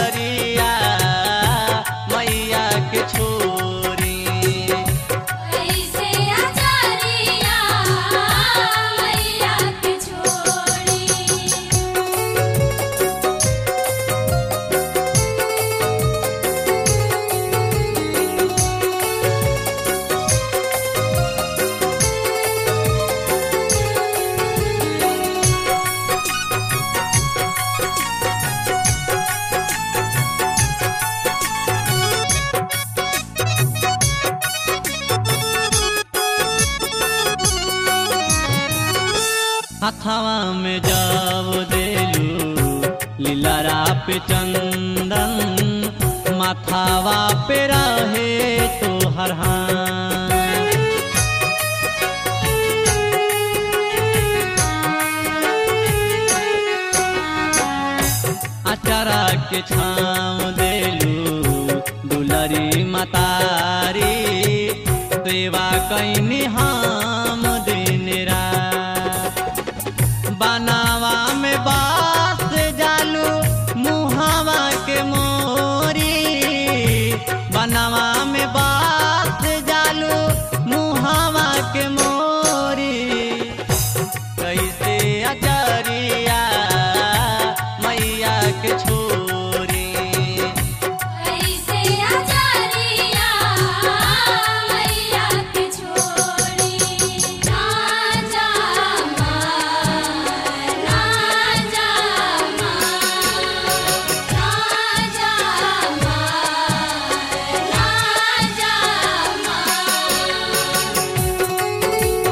अचरिया मैया के छोरी ऐसे आचारिया मैया के छोड़ी हथवा में जाव देलू लीलारा पे चंदन माथावा पे रहे तो हर अचारा के छाव देलू दुलरी मतारी सेवा कैनी हम दिन रात बनावा में बास जालू मुहावा के मोरी बनावा में बास जालू मुहावा के मोरी कैसे अचरिया मैया के छोरी ऐसे आचारिया मैया के छोड़ी राजा राजा राजा राजा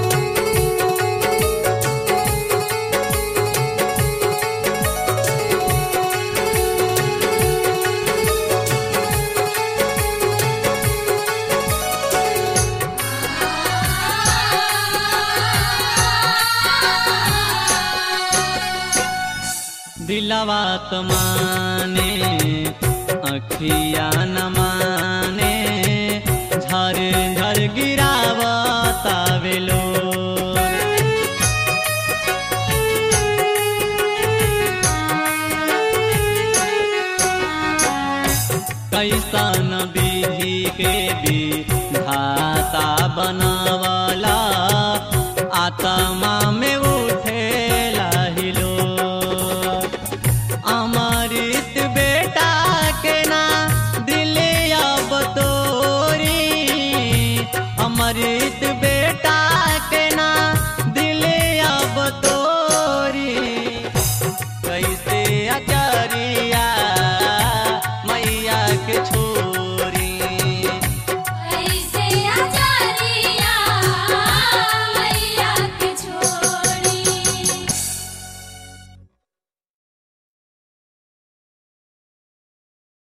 दिलवा तो माने अखिया न माने झर झर गिरावता बेलो